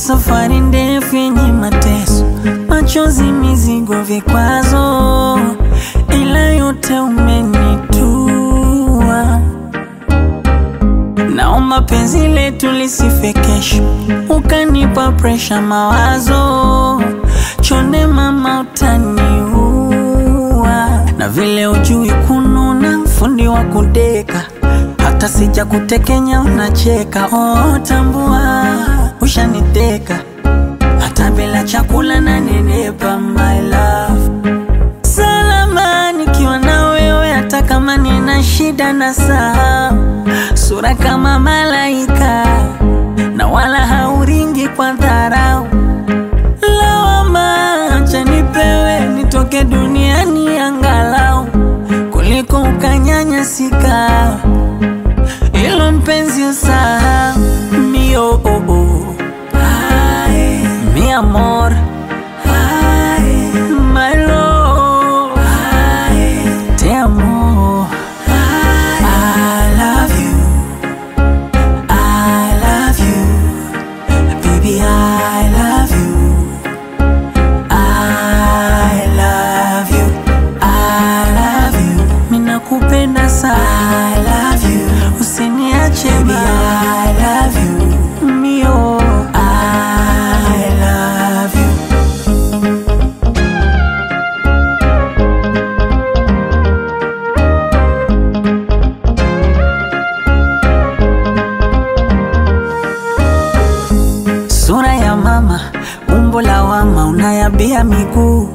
safari ndefu yenye mateso, machozi, mizigo, vikwazo, ila yote umenitua. Naomba penzi letu lisife kesho, ukanipa presha, mawazo chonde, mama utaniua. Na vile ujui kununa, fundi wa kudeka, hata sija kutekenya unacheka. Oh, tambua ushaniteka, hata bila chakula na nenepa, my love salama nikiwa na wewe, hata kama nina shida na saa, sura kama malaika na wala hauringi kwa dharau. Lawama acha nipewe, nitoke duniani angalau kuliko ukanyanyasika. Ilo mpenzi usahau mio oh, oh. Ay, mi amor Ay, my love Ay, te amo I love you I love you baby I love you I love you I love you minakupenda sana I love you usiniache baby I love you mio I love you Sura ya mama, umbo la wama, unayabia miguu,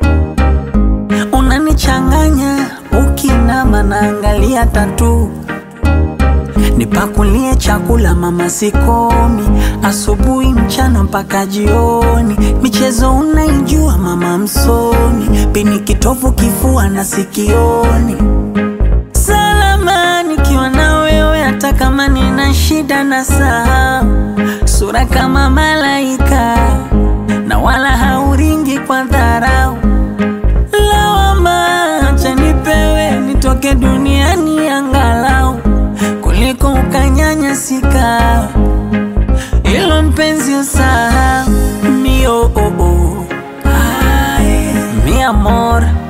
unanichanganya ukinama, naangalia tatu. Nipakulie chakula mama, sikomi, asubuhi, mchana mpaka jioni. Michezo unaijua mama, msomi, pini kitovu, kifua na sikioni salama nikiwa na wewe, hata kama nina shida na saa, sura kama malaika na wala hauringi kwa dharau. Lawama acha nipewe, nitoke duniani angalau kuliko ukanyanyasika. Ilo mpenzi usahau mio oh, oh. Ay, mi amor